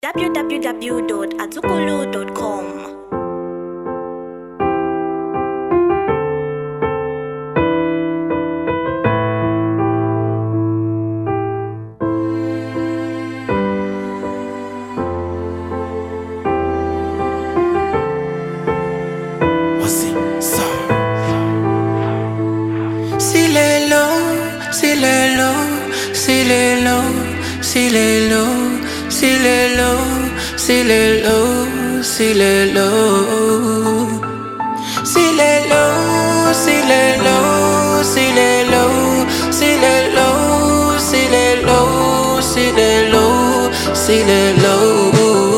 www.azukulu.com. Voici ça. S'il est low, s'il est low, s'il est low, s'il est low, s'il est low, s'il est low, s'il est low. S'il est low, s'il est low, s'il est low, s'il est low, s'il est low, s'il est low, s'il est low,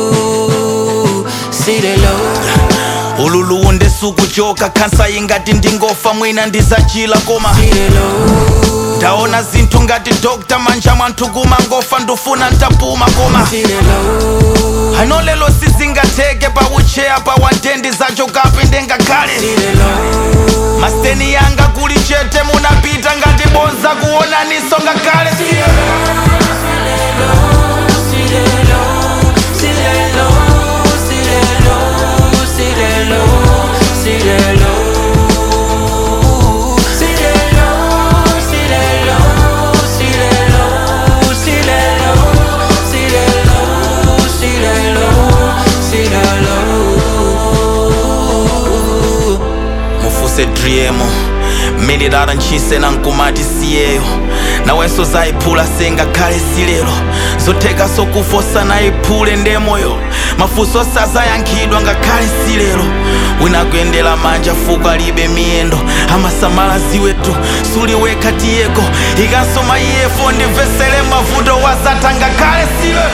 s'il est low. ululu ndisukuchoka kansa ingati ndingofa mwina ndizachila koma ndaona zinthu ngati dr manja mwanthu kumangofa ndufuna ntapuma koma ano lelo sizingatheke paucheya pawandendi zachokapi ndengakhale masiteni yanga kuli chete munapita ngati bonza kuonaniso ngakhale mufuse driemo mililala ntchise na nkumati siyeyo nawenso zayiphula sengakhale silero zotheka sokufosa nayiphule ndemoyo mafunso sazayankhidwa ngakhale silero wina kuyendera manja fuko alibe miyendo amasamala ziwetu suliwekha tiyeko ikanso maiyefo ndimvesere mavuto wazatha ngakhale silero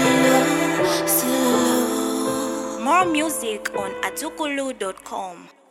More music on azukulu.com.